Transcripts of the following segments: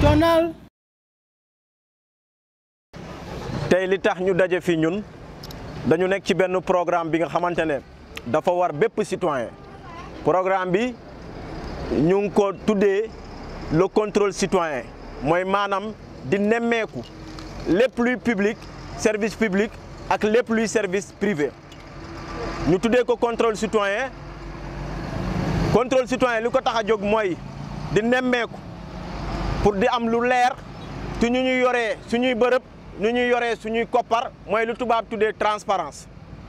national. tey li tax ñu daje fi ñun dañu nekk ci benn programme bi nga xamante ne dafa war bépp citoyen programme bi ñu ngi ko tuddee le contrôle citoyen mooy maanaam di nemmeeku lépp luy public service public ak lépp luy service privé ñu tuddee ko contrôle citoyen contrôle citoyen li ko tax a jóg mooy di nemmeeku pour di am lu leer ci ñu ñuy yoree suñuy bërëb ñu ñuy yoree suñuy koppar mooy lu tubaab tuddee transparence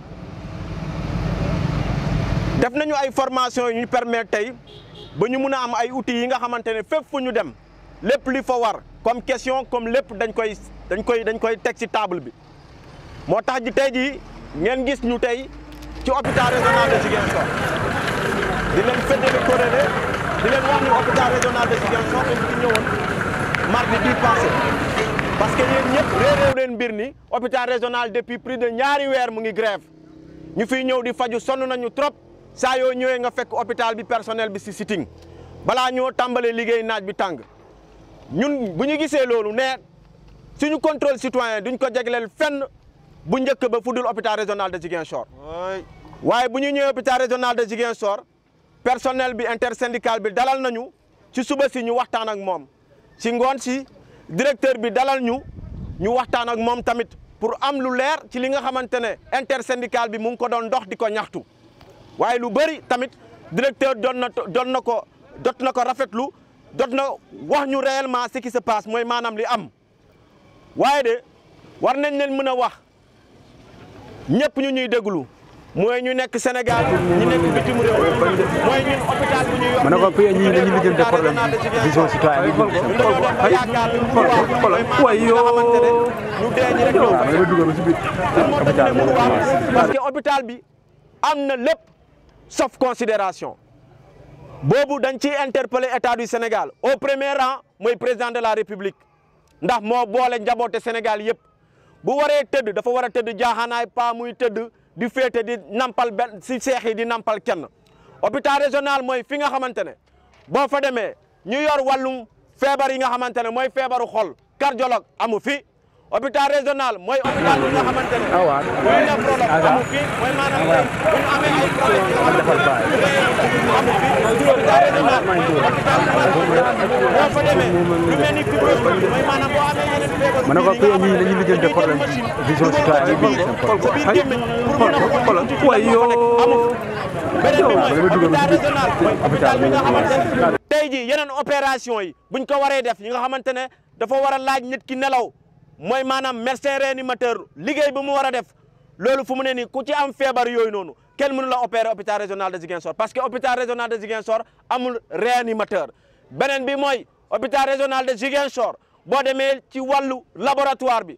def nañu ay formation yu ñu permettre tey ba ñu mun a am ay outils yi nga xamante ne fépp fu ñu dem lépp li fa war comme question comme lépp dañ koy dañ koy dañ koy teg ci table bi moo tax ji tey jii ngeen gis ñu tey ci hôpital régional de Ziguinchor di leen féddali korélé di leen wax ni hôpital régional de Ziguinchor dañ ci ñëwoon mardi bii passé parce que yéen ñëpp réeréew leen mbir ni hôpital régional depuis plus de ñaari weer mu ngi grève ñu fiy ñëw di faju sonn nañu trop saa yoo ñëwee nga fekk hôpital bi personnel bi si sitting balaa ñoo tàmbalee liggéey naaj bi tàng ñun bu ñu gisee loolu ne suñu contrôle citoyen duñ ko jagleel fenn bu njëkk ba fu dul hôpital régional de Ziguinchor waaye bu ñu ñëwee hôpital régional de Ziguinchor personnel bi intersyndical bi dalal nañu ci suba si ñu waxtaan ak moom si ngoon si directeur bi dalal ñu ñu waxtaan ak moom tamit pour am lu leer ci li nga xamante ne intersyndical bi mu ngi ko doon dox di ko ñaxtu waaye lu bëri tamit directeur doon na doon na ko dot na ko rafetlu dot na wax ñu réellement ce qui se passe mooy maanaam li am waaye de war nañ leen mën a wax ñëpp ñu ñuy déglu mooy ñu nekk Sénégal ñu nekk bitim réew mooy ñun hôpital bu ñuy yor ma ne ko PA ñii dañuy lijjanti problème vision citoyenne bi ñun dañoo dem ba yaakaar ni mu wax mooy maanaam li nga xamante ne ñu dee ñi rek ñoo fa dama dugal ci biir lan moo tax ne mënu wax parce que hôpital bi am na lépp sauf considération boobu dañ ciy interpeller état du Sénégal au premier rang mooy président de la république ndax moo boole njaboote Sénégal yëpp bu waree tëdd dafa war a tëdd jaaxaanaay pas muy tëdd di féete di nampal benn si seex yi di nampal kenn hôpital régional mooy fi nga xamante ne boo fa demee ñu yor wàllum feebar yi nga xamante ne mooy feebaru xol cardiologue amu fi hôpital régional mooy hôpital bi nga xamante ne mooy néphrologue amu fi mooy maanaam tey bu ñu amee ay problème yi nga xamante ne amu fi hôpital régional mooy hôpital bi nga xamante ne boo fa demee lu mel ni fibrose mooy maanaam boo amee yeneen feebar ma ne ko PA ñii dañuy lijjanti problème vision citoyenne bi xool ko biir gémmiñ pour mën a xool ci tuuti waay la fa nekk amu yoo fi beneen bi mooy hôpital régional mooy hôpital bi nga xamante ne tey jii yeneen opération yi buñ ko waree def yi nga xamante ne dafa war a laaj nit ki nelaw mooy maanaam médecin réanimateur liggéey bi mu war a def loolu fu mu ne nii ku ci am feebar yooyu noonu kenn mënu la opérer hôpital régional de Ziguinchor parce que hôpital régional de Ziguinchor amul réanimateur beneen bi mooy hôpital régional de Ziguinchor boo demee ci wàllu laboratoire bi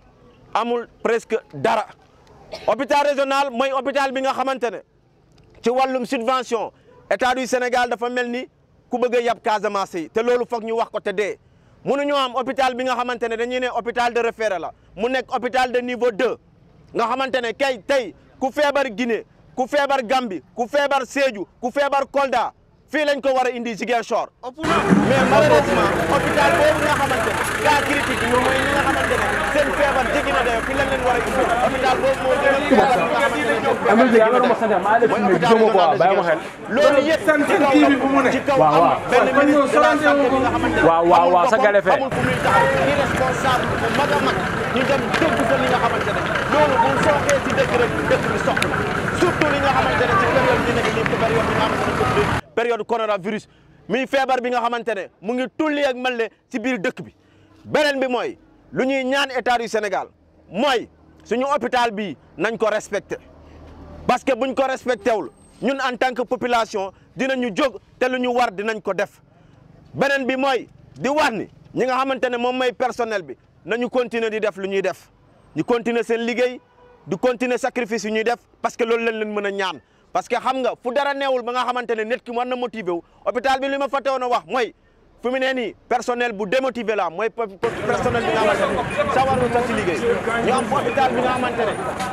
amul presque dara hôpital régional mooy hôpital bi nga xamante ne ci wàllum subvention état du Sénégal dafa mel ni ku bëgg a yab Casamance yi te loolu foog ñu wax ko te dee mënuñoo am hôpital bi nga xamante ne dañuy ne hôpital de référé la mu nekk hôpital de niveau 2 nga xamante ne kay tey ku feebar Guinée ku feebar Gambie ku feebar Sédhiou ku feebar Kolda fii lañ ko war a indi Ziguinchor mais malheureusement hôpital boobu nga xamante ne cas critique yi mooy ñi nga xamante ne seen feebar jéggi na dayo fii lañ leen war a indi hôpital boobu moo gën a feebar bi nga xamante ne amul dégg nga ma sant maa def mooy mais hôpital gisuma ko régional de bàyyi ma xel Ziguinchor loolu yëpp ci kaw am ci kaw waaw am benn ministre de la santé bi nga xamante ne waaw waaw waaw sa amul gale fee. amul fu muy taxaw irresponsable bu mag a mag ñu dem dégg fa li nga xamante ne loolu bu sooxee ci dëkk rek dëkk bi sox na surtout li nga xamante ne ci période bi nekk nii période bi nga xamante ne comme période coronavirus muy feebar bi nga xamante ne mu ngi tulli ak mel ne ci biir dëkk bi beneen bi mooy lu ñuy ñaan état du Sénégal mooy suñu hôpital bii nañ ko respecté parce que buñ ko respecté wul ñun en tant que population dinañu jóg te lu ñu war dinañ ko def beneen bi mooy di wax ni ñi nga xamante ne moom mooy personnel bi nañu continuer di def lu ñuy def ñu continuer seen liggéey di continuer sacrifice yu ñuy def parce que loolu lañ leen mën a ñaan parce que xam nga fu dara neewul ba nga xamante ne nit ki war na motiver wu hôpital bi li ma fàtte woon a wax mooy fu mu ne nii personnel bu démotivé la mooy personnel bi nga xamante ne sawarul sax ci liggéey ñu am hôpital bi nga xamante ne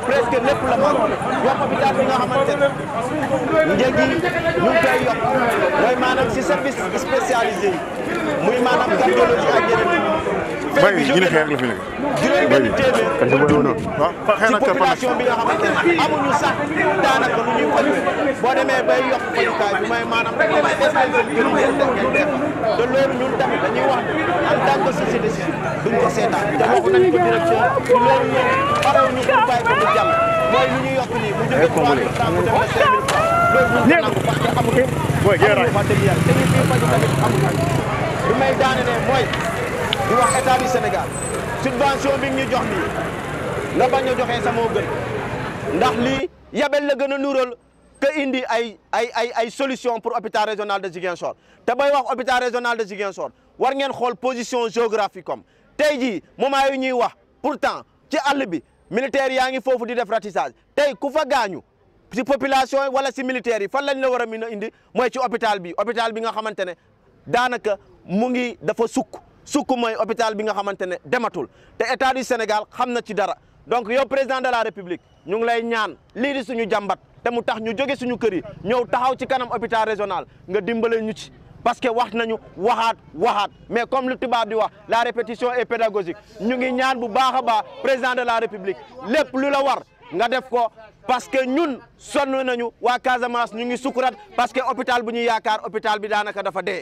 presque lépp la mag yokk hôpital bi nga xamante ne njëg yi ñu ngi koy yokk mooy maanaam si service spécialisé yi muy maanaam cardiologie ak yeneen bay bi ñu ne xeer la fi nekk. juróom benn téeméer Parce que booy woon waaw xëy ci na kër population bi nga xamante ne amuñu sax daanaka lu ñuy faj boo demee bay yokk fajukaay bi mooy maanaam dañ leen des nañ seen kër yi ngeen def ngeen def te loolu ñun tamit dañuy wax en tant que société civile duñ ko seetaan te waxu nañ ko direction ci loolu ñoom parew ñu pour bàyyi ko mu jàll mooy lu ñu yokk nii mu jóge 3 000 francs mu dem ba 5 000 francs loolu duñ ko nangu parce que amuñu amuñu wax dëgg yàlla te ñu fii faju tamit amuñu lu may daane ne mooy di wax état du Sénégal subvention bi ñu jox nii nga bañ a joxe sa moo gën ndax lii yabel la gën a nuural que indi ay ay ay ay solution pour hôpital régional de Ziguinchor te bay wax hôpital régional de Ziguinchor war ngeen xool position géographique comme tey jii moment yu ñuy wax pourtant ci àll bi militaire yaa ngi foofu di def ratissage tey ku fa gaañu si population yi wala si militaires yi fan lañ la war a mën a indi mooy ci hôpital bi hôpital bi nga xamante ne daanaka mu ngi dafa sukk sukk mooy hôpital bi nga xamante ne dematul te état du Sénégal xam na ci dara donc yow président de la république ñu ngi lay ñaan lii di suñu jàmbat te mu tax ñu jóge suñu kër yi ñëw taxaw ci kanam hôpital régional nga dimbale ñu ci parce que wax nañu waxaat waxaat mais comme lu tubaab di wax la répétition est pédagogique ñu ngi ñaan bu baax a baax président de la république lépp lu la war nga def ko parce que ñun sonn nañu waa Casamance ñu ngi sukuraat parce que hôpital bu ñu yaakaar hôpital bi daanaka dafa dee.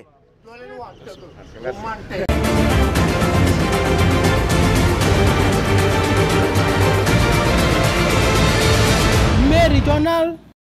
Méridional